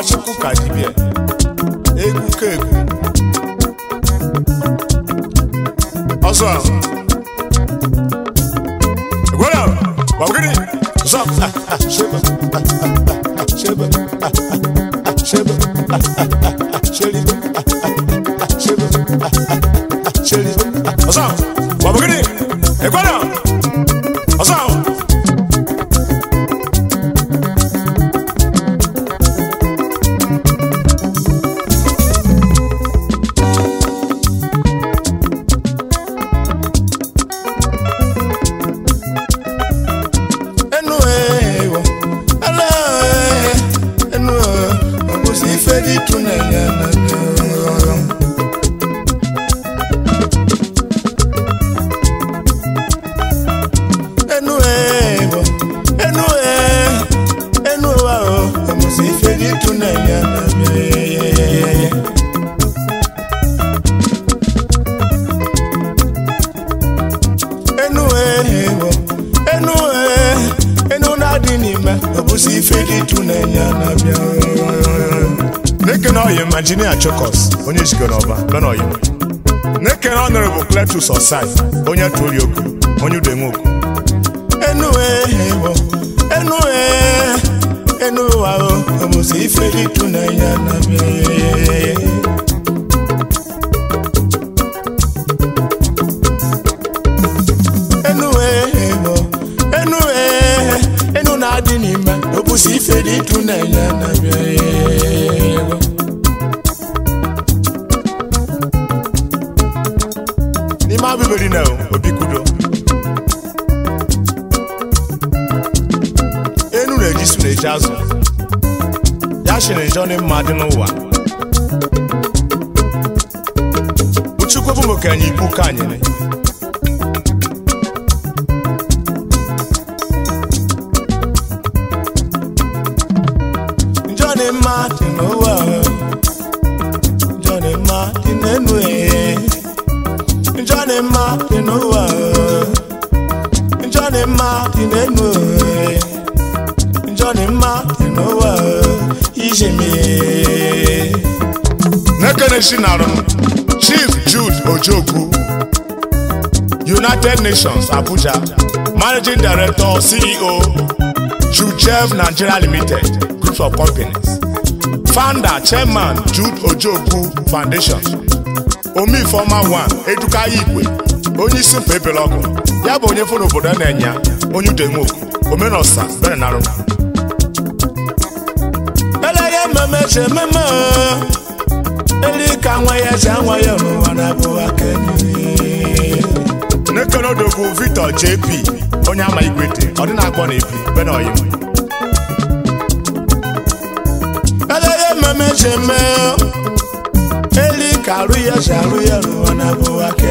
chukwu ka dibịa egwu ka egwu ọzọ gwara gbagịrị zọ shebe shebe shebe sheri shebe sheri ọzọ gbagịrị ekwara ọzọ enu ewo ala enu ọbụzi ife dị ịtụnanya na enu ewo enu e enu ụwa o ọbụzi ife dị ịtụnanya na enu ewo enu e enu na-adị n'ime ọbụzi ife dị ịtụnanya na-abịa na-ekene ọyị majinia chokos onye jikọrọ ọba bena ọyị na-ekene ọnọrọbụ kletus osai onye tụrụ oku onye udenwoku enu ewo enu e enu ụwa o ọbụzi ife dị ịtụnanya na-abịa enu ewo enu e enu na-adị n'ime obusi ife dị ịtụnanya na-abịa ego n'ime abụberi na obi kudo enu na-eji su na-eji azụ ya shiri njọ dị mma dị n'ụwa uchukwu bụ mokenye ikwu ka anyịrị Johnny Martin ụwa Johnny Martin enu ee Johnny Martin ụwa Johnny Martin enu ee Johnny Martin ụwa ijemi Nekenesi narụ Chief Jude Ojokwu United Nations Abuja Managing Director CEO Jujev Nigeria Limited Group of Companies Founder Chairman Jude Ojokwu Foundation Omi Former One Eduka Igwe onye isi mpa ebele ọgụ ya bụ onye fụ n'obodo na-enya onye udenwoku omenosa berenarụ elege mmemme chi ememe eli ka nwa ya ji anwa ya n'ụwa na-abụ aka nekenodogwu Victor JP onye ama igwete ọ dị na-agbọ na epi benoyi elege mmemme ji eme eli ka arụ ya ji arụ ya n'ụwa na-abụ aka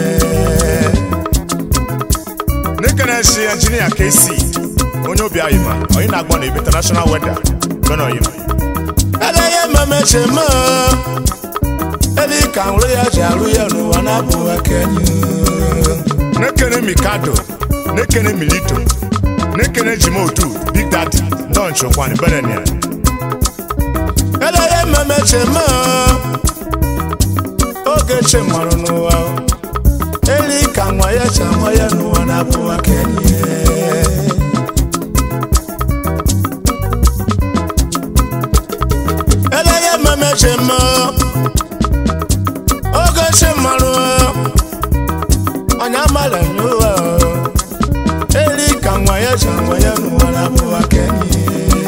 nekenesi injinia KC onye obi ayịma onye na-agbọ na ebi international weather benoyi elege mmemme ji eme eli ka nrụ ya ji arụ ya n'ụwa na-abụ aka nekene mikado nekene milito nekene jimotu big daddy don chokwani benenia eleye mmemme chema oge che marụ n'ụwa eli ka nwa ya cha nwa ya n'ụwa na-abụ aka enyi eleye mmemme chema oge che marụ onye amala nyụwa eli ka nwa ya cha nwa ya n'ụwa na-abụ aka enyi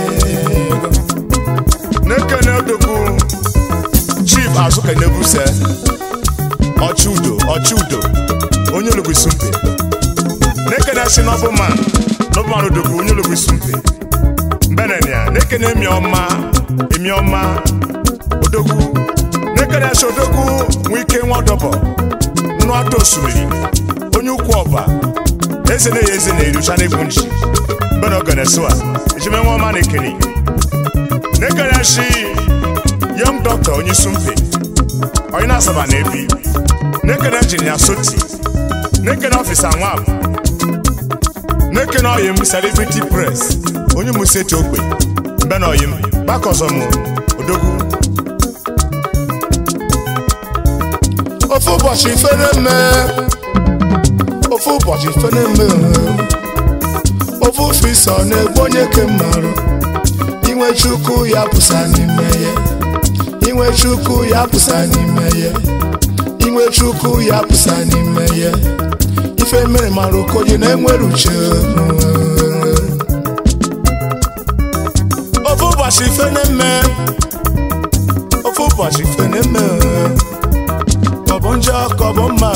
nekene odogwu chief azụkenebuse ọchụudo ọchụudo onye olugbu isumpe nekene si n'ọbụma n'ọbụma odogwu onye olugbu isumpe mbenenia nekene emiọma emiọma odogwu nekene si odogwu nwe ike nwa ọdọbọ nnụ ata osimiri onye ukwu ọba eze na-eyi eze na-erucha n'egwu nchi mbena ogenesoa ejimenwe ọma na ekene nekene si young doctor onye sumpe onye na-asaba na ebi nekene injinia soti nekene ọfisa nwab nekene oyim celebrity press onye museti ogbe mbe na oyim gbakọzọm ofu ụbọchị fere mme ofu ụbọchị fere mme ofu fisọ na-egbu onye ke mmarụ inwe chukwu ya pụsa n'ime ya inwe chukwu ya pụsa n'ime ya inwe chukwu ya pụsa n'ime ya ife mere mara okoye na-enwere uche ofu ụbọchị fene mme ofu ụbọchị fene mme ọ bụ njọ ka ọ bụ mma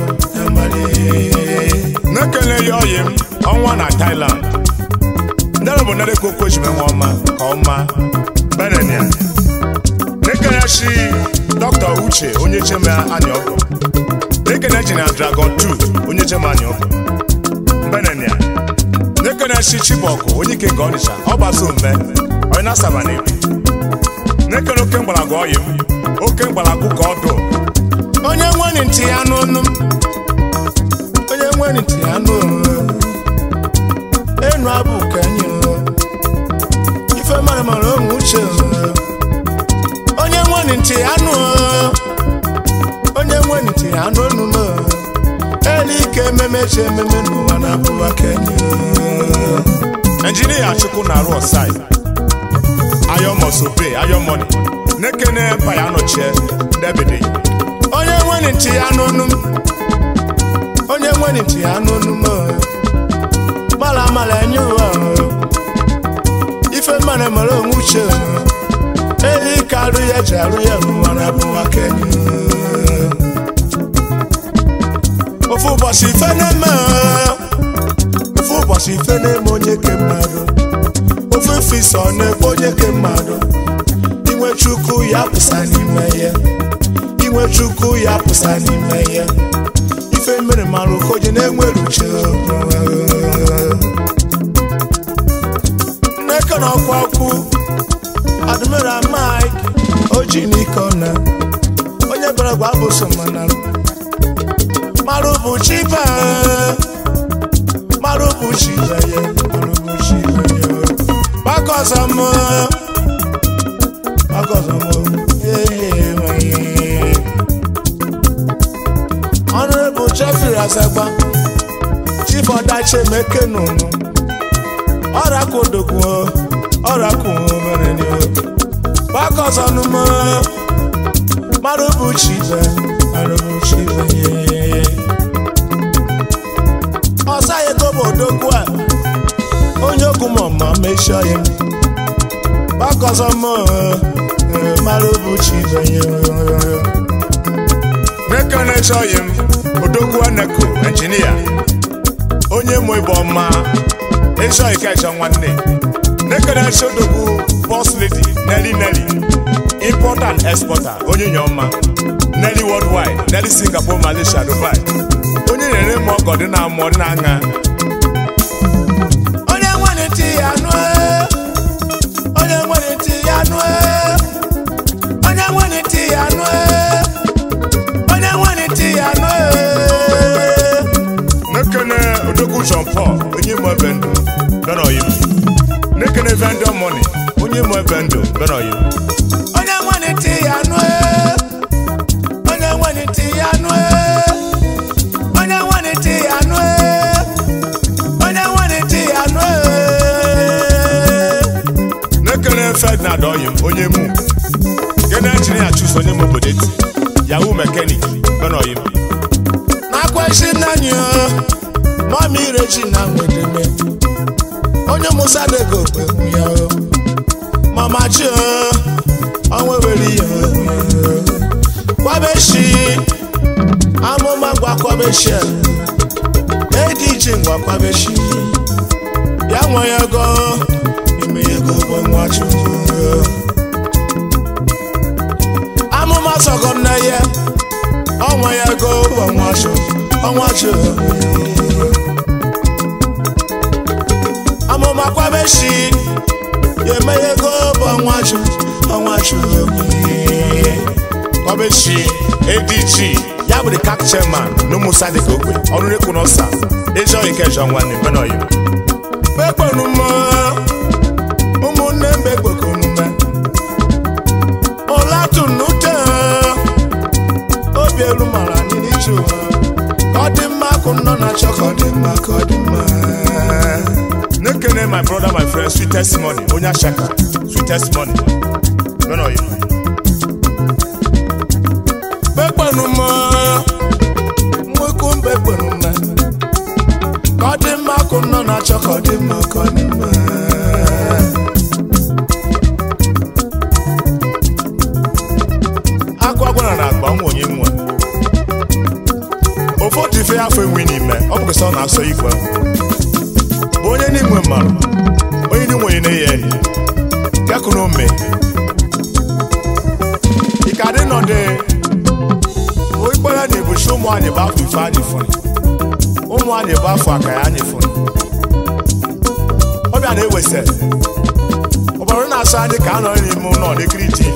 na-ekele ya ọyị m ọnwa na Thailand ndara bụ nare koko ji menwe ọma ka ọma benenia na-ekele shi dọkịta uche onye cheme anyị ọgọ na-ekele ji na dragon 2 onye cheme anyị ọgọ benenia na-ekele shi chibọkụ onye ike nke ọnịcha ọ gbasa ome onye na-asaba na ebi na-ekele oke mgbalago ọyị m oke mgbalago ka ọdụ onye nwere ntị ya n'ọnụ m onye nwere ntị ya n'ọnụ enu abụ ka anyị ife mara mara onwe uche onye nwere ntị ya nụ onye nwere ntị ya n'ọnụ m elu ike ememe chi ememe n'ụwa na-abụwa kenye injinia chukwu na-arụ ọsai ayọmọsobe ayọmọni nekene mpa ya nọchie ndebede onye nwere ntị ya n'ọnụ m onye nwere ntị ya n'ọnụ m mala mala enye ụwa ife mara mara onwe uche elu ike arụ ya ji arụ ya n'ụwa na abụwa kenye ofu ụbọchị ife na-eme ofu ụbọchị ife na-eme onye ke mmadụ ofu ife isi ọ na-ekpe onye ke mmadụ inwe chukwu ya pụsa n'ime ya inwe chukwu ya pụsa n'ime ya ife mere mara okoje na-enwere uche nneke na ọkwa okwu admiral mike oji n'ike ọna onye bịara gwa bụ so mana marụ bụ chiba marụ bụ chiba ya marụ bụ chiba ya gbakọ ọzọ m gbakọ ọzọ m Honorable Jeffrey Azagba Chief Ọdachi Emeke nụnụ ọrakụ odogwu ọrakụ mere ni o gbakọ ọzọ n'ụmụ marụ bụ chiba marụ bụ chiba ye ọsa ya ego bụ odogwu a onye okwu ma ọma mechie ya gbakọ ọzọ mụ marụ bụ chiba ye Mekane chọghị m odogwu aneko injinia onye mụ ịbụ ọma ịchọghị ka ịchọ nwanne nekene chodogwu boss lady Nelly Nelly importer and exporter onye nye ọma Nelly worldwide Nelly Singapore Malaysia Dubai onye na-ere m ọgọ dị na amụọ dị na aṅa onye nwere ntị ya nụ onye nwere ntị ya nụ onye nwere ntị ya nụ onye nwere ntị ya nụ nekene odogwu John Paul onye mụ ebe ndụ bịara oyibo nekene vendor money onye mụ ebe ndụ bịara oyibo onye nwere ntị ya nụ onye nwere ntị ya nụ onye nwere ntị ya nụ onye nwere ntị ya nụ nekene Ferdinand oyim onye mụ gene injinia chus onye mụ obodo eti yahoo mekanik bịara oyibo na-akwashi nanyi mami irechi na nwedeme onye musa dego kpegbu ya o. mama chi ọnwa were ya kwabeshi amụma ngwa kwabeshi ediji ngwa kwabeshi ya nwe ya ego ime ya ego ụgwọ nwa chukwu amụma sọgọ nne ya ọnwa ya ego ụgwọ nwa chukwu ọnwa chukwu amụma kwabeshi ya eme ya ego bụ ọnwa chukwu ọnwa chukwu kwabeshi adg ya bụ the CAC chairman n'ụmụsa dịka ogbe ọrụ rekwu n'ọsa ezi ọyị kejọ nwanne mena ọyị kpekpenume ụmụnne mbe kpekonume ụlatunute obi elu mara na-achọ ụwa ka ọ dị mma akụ nọ na-achọ ka ọ dị mma ka ọ dị mma na-ekene my brother my friend sweet testimony onye ashaka sweet testimony benoyi bekpenu mma nwekwu mbekpenu mma ka ọ dị mma akụ nọ na-achọ ka ọ dị mma ka ọ dị mma akụ agwara na agba nwa onye nwa ofu otu ife afọ enwe n'ime ọ bụ ọ na-asọ igwe bụ onye n'inwe mmadụ onye n'inwe onye na-eyi enyi ya kụ n'ome ike adị nọdị ikpere anyị ebuchi ụmụ anyị bụ afọ ife anyị fụrụ ụmụ anyị bụ afọ aka ya anyị fụrụ ọbịa na-ewesa ọbara na-asọ anyị ka a nọrọ n'ime ụlọ n'ekiri tv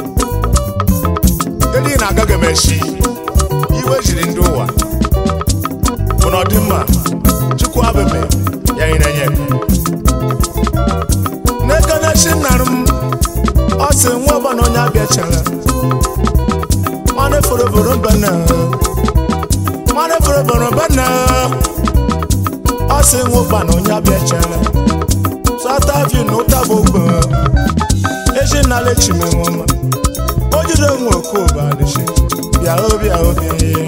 ndị na-agaghị emechi iwe jiri ndị ụwa bụ na ọdịmma chukwu abeme ya nyere nye n'ekenechi nnara m ọ sị nwa ọbana onye abịachara nwanne foroboro mbana nwanne foroboro mbana ọ sị nwa ụkpana onye abịachara sọta vi na ụtaba ogbe eji nnala echimenwoma o jide nwe okoba adịchi bịa obi obi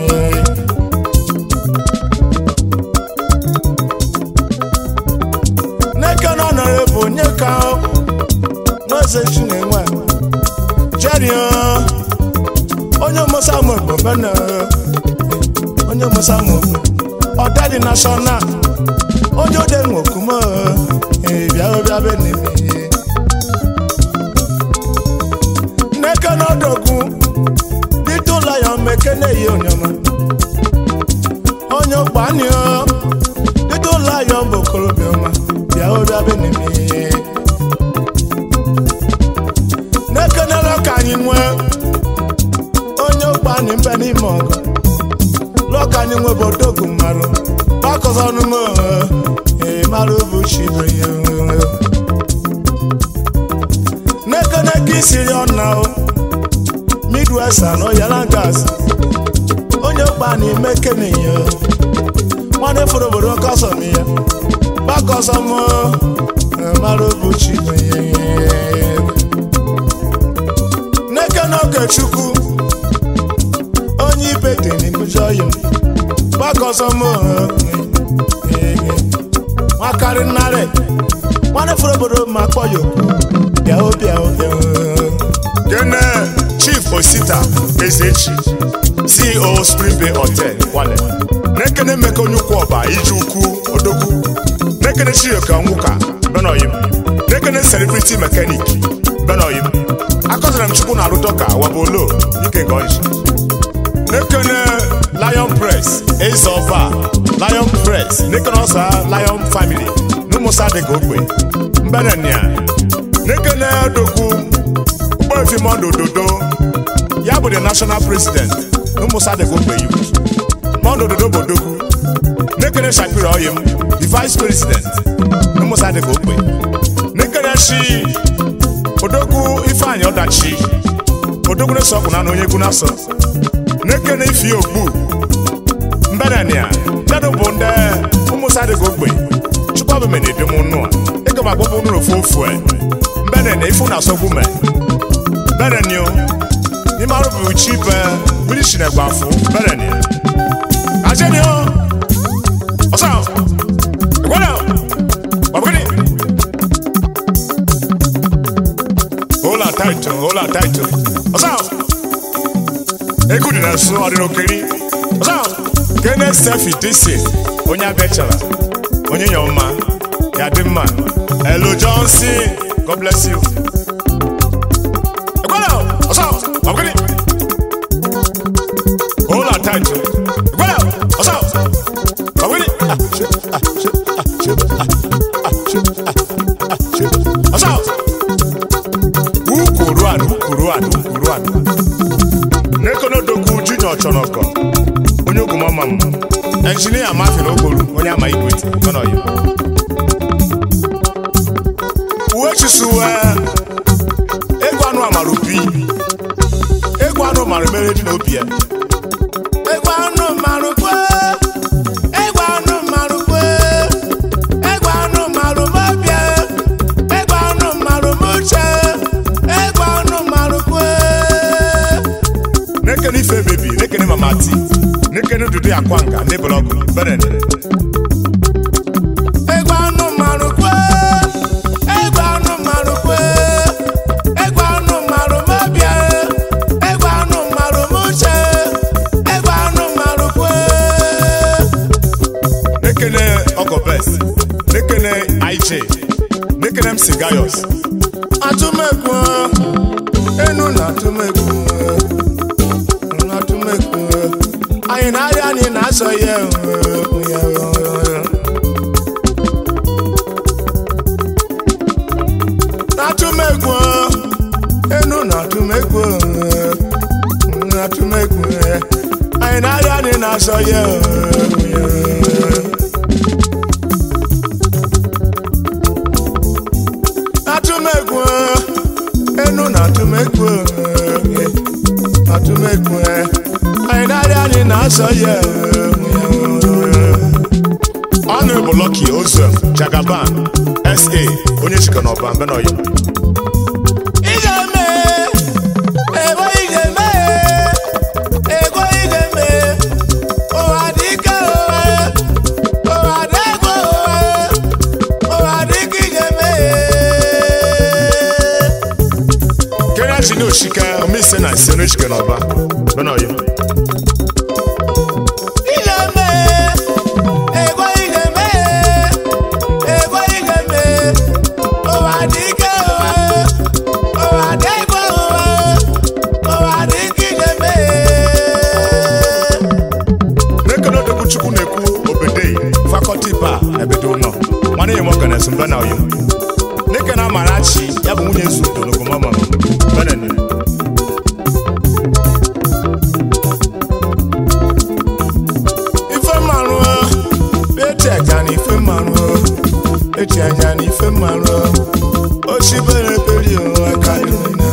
n'eke na ọnọrọ bụ onye ka n'eze chinenwe jerio onye mosamụ bụ bena onye mosamụ bụ ọdadị nashọnal onye ode nwe okume bịa obi abenebe n'eke na ọdọgwu dịtụ lion mekene yi onyoma onye ụkpanio dịtụ lion bụ okorobịa ọma bịa obi abenebe n'ekenere ka anyị nwee onye ụkpani mbe n'ime ọgụ lụọ ka anyị nwee bụ odogwu mmarụ gbakọzọnụm ee mara bụ chibenye n'ekene ka isiri ọna o midwest and oyala gas onye ụkpani mekeneye nwanne fụrụ obodo kọsọm ya gbakọsọm mara bụ chibenye n'eke n'oge chukwu onye ibe dị n'ibujọ ya gbakọsọm nwakarị nnarị nwanne fụrụ obodo ma kpọ ya okwu bịa bịa bịa gene chief osita ezechi ceo spring bay hotel kwale n'ekene emeka onye ukwu ọba iji ukwu odogwu n'ekene chioka nwụka benoyim n'ekene celebrity mechanic benoyim akọzara m chukwu na-arụ dọka wabolo ike nke ọnịcha n'ekene lion press eze ọba lion press n'ekene ọsa lion family n'ụmụsa dịka ogbe mbenenia n'ekene dokwu ụgbọefi mọndụ ododo ya bụ the national president n'ụmụsa dịka ogbe iwu mọndụ ododo bụ odogwu n'ekene shapiro oyim the vice president n'ụmụsa dịka ogbe n'ekene shi odogwu ifeanyị ọdachi odogwu na-eso ọkụ na onye egwu na-asọ n'ekene ifi ogbu mbenenia ndedụ bụ ndị ụmụsa dịka ogbe chukwu abụ mene edem nụ a ịga m agbapụ nụrụ ofu ofu e mbenenia ifu na asọgbu me mbenenio n'ime arụ bụ chi be mmiri shi na-egba afụ mbenenia ajenio ọsọ gwara ọbụgịnị Hola title, hola title. Ọsọ! Egwu dị na nso ọdịna okiri. Ọsọ! Kene Stefi Disi, onye abịachara, onye nyọ mma, ya dị mma. Hello Johnson, God bless you. Ekwela! Ọsọ! Ọbụgịnị! Hola title. Ekwela! Ọsọ! Ọbụgịnị! Ah, shit, ah, shit, ah, shit, ah, ah, shit, ah, ah, shit. Ọsọ! ukuru anụ ukuru anụ ukuru anụ n'ekonodokwu junior chọrọkọ onye ogumọma m enjinia mafin okporo onye ama igweti ọnọyi uwe chisuwe egwu anụ amara obi egwu anụ mara mere dị n'obi ya egwu anụ kwanga ndị blọgụ beren egbe anụ mmanụ kwe egbe anụ mmanụ kwe egbe anụ mmanụ mabịa egbe anụ mmanụ muche egbe anụ mmanụ kwe nekene ọgọbes nekene ij nekene m sigayos atụmekwu enu na atụmekwu na atụmekwu anyị na-arịa anyị na-asọ ya na atụmekwu enu na atụmekwu na atụmekwu anyị na-arịa anyị na-asọ ya atụmegwu enu na atụmegwu atụmegwu anyị na-arịa anyị na-asọ ya ọnụ bụ Lucky Ozem Jagaban SA onye chịkọ n'ọba mbenoyi ị ga-eme ego ị ga-eme ego ị ga-eme ụwa dị ike ụwa ụwa dị ego ụwa ụwa dị ike ị ga-eme kenya ji ní òṣìkẹ omi ìsẹ náà ìsẹ ní òṣìkẹ n'ọba mbenoyi ị ga-eme ego ị ga-eme ego ị ga-eme ụwa dị ike ụwa ụwa dị ego ụwa ụwa dị ike ị ga-eme n'ekene odogwu chukwu na-ekwu obedei fakọlti ba ebedo ụlọ nwanne ya mọganes mbenoyi n'ekene amarachi ya bụ nwunye nzu udo n'ogomama beneni ife mmanụ eti aja na ife mmanụ eti aja na ife mmanụ ochibere beri ụwa karịrị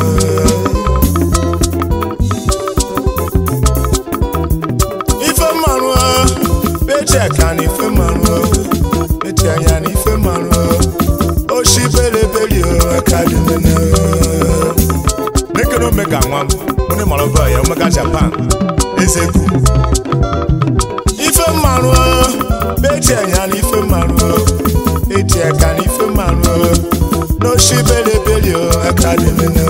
ife mmanụ eti aka na ife mmanụ eti anya na ife mmanụ ochibere beri ụwa karịrị n'ekene omega nwa m onye mara ọba ya omega japan eze gu ife mmanụ eti anya na ife mmanụ eti aka na ife mmanụ n'oshibelebeli aka dịmene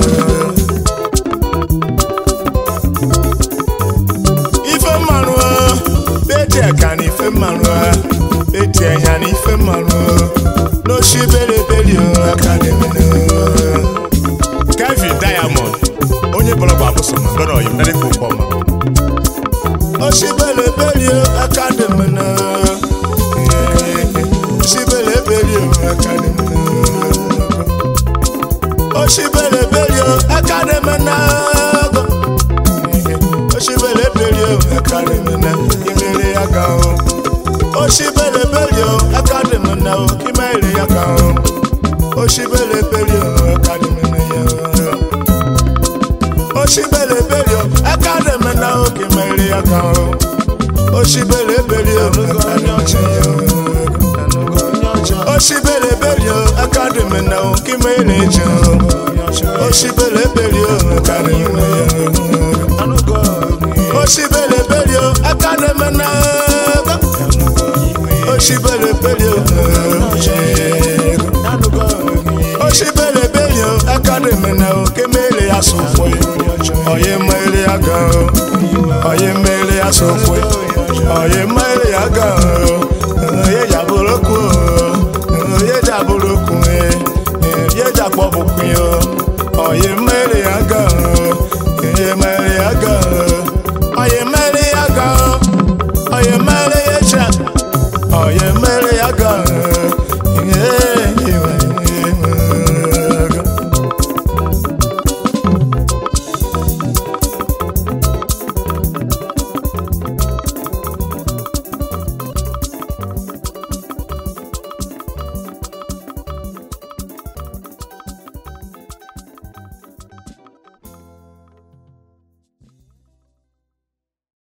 ife mmanụ eti aka na ife mmanụ eti anya na ife mmanụ n'oshibelebeli aka dịmene kevin diamond onye bọlọgwụ abụsoma mbenoyi nenekwe ụkọma Oshibelebeli akademina Oshibelebeli akademina Oshibelebeli akademina Oshibelebeli akademina Imere yaga Oshibelebeli akademina Imere yaga Oshibelebeli akademina Oshibelebeli akademina Imere yaga Oshibelebeli akademina Oshibelebeli akademina Imere yaga Oshibelebeli akademina Oshibelebeli akademina Oshibelebeli Oshibelebeli akademina Kemele ya sofwe Oye mele ya ga Oye mele ya sofwe Oye mele ya ga Oye jaboloku Oye jaboloku Oye jaboloku Oye mele ya ga Oye mele